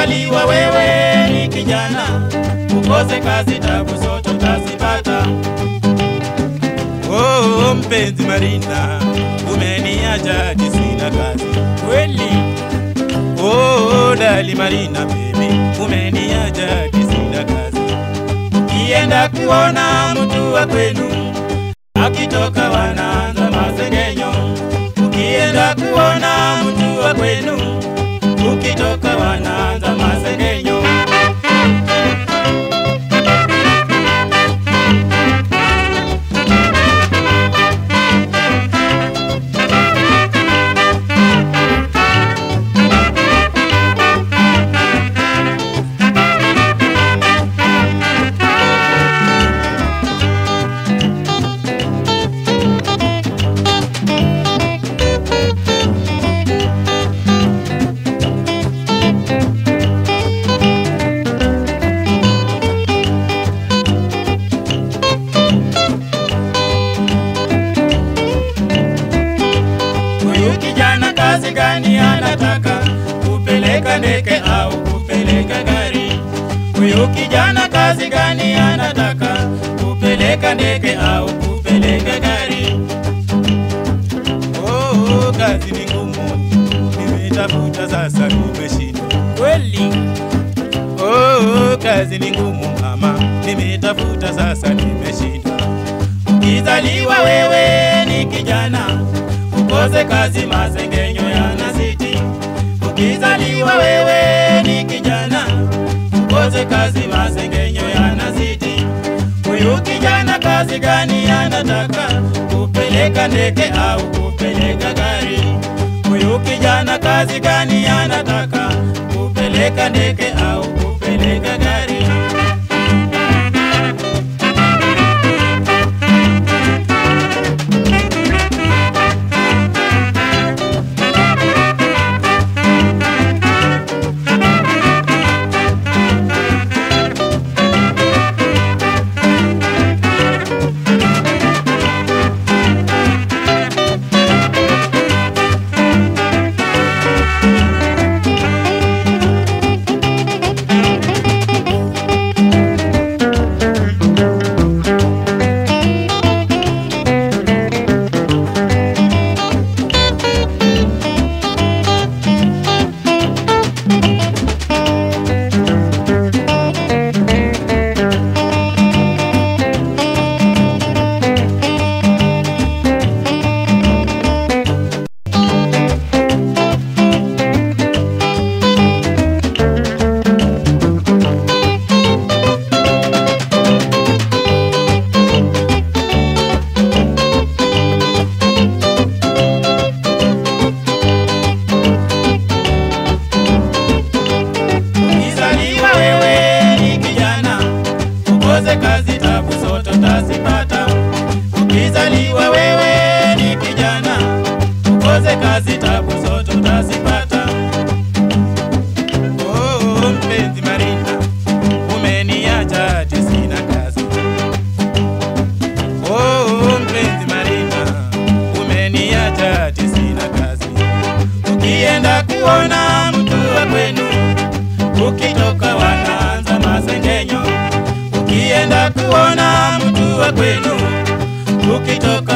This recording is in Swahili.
Ukizaliwa wewe ni kijana, ukose kazi, tabu zote utazipata. Oh, mpenzi Marina, umeniacha hadi sina kazi Kweli Oh, dali Marina baby, umeniacha hadi sina kazi. Ukienda kuona mtu wa kwenu akitoka wanaanza masengenyo. Ukienda kuona mtu wa kwenu ukitoka wanaanza masengenyo. Huyu kijana kazi gani anataka? Kupeleka ndege au kupeleka gari? Huyu kijana kazi gani anataka? Kupeleka ndege au kupeleka gari? Oh, kazi ni ngumu, nimetafuta sasa nimeshindwa. kweli Oh, kazi ni ngumu mama, nimetafuta sasa nimeshindwa. Ukizaliwa wewe ni kijana, ukose kazi, masengenyo yanazidi. Ukizaliwa wewe ni kijana, ukose kazi, masengenyo yanazidi. Huyu kijana kazi gani anataka? Kupeleka ndege au kupeleka gari? Huyu kijana kazi gani anataka? Kupeleka ndege au kupeleka gari? Ukizaliwa wewe ni kijana, ukose kazi, tabu zote utazipata. Ukizaliwa wewe ni kijana, ukose kazi, tabu zote utazipata. Oh, mpenzi Marina, umeniacha hadi sina kazi. Oh, mpenzi Marina, umeniacha hadi sina kazi. Ukienda kuona mtu wa kwenu ukitoka wanaanza masengenyo. Ukienda kuona mtu wa kwenu ukitoka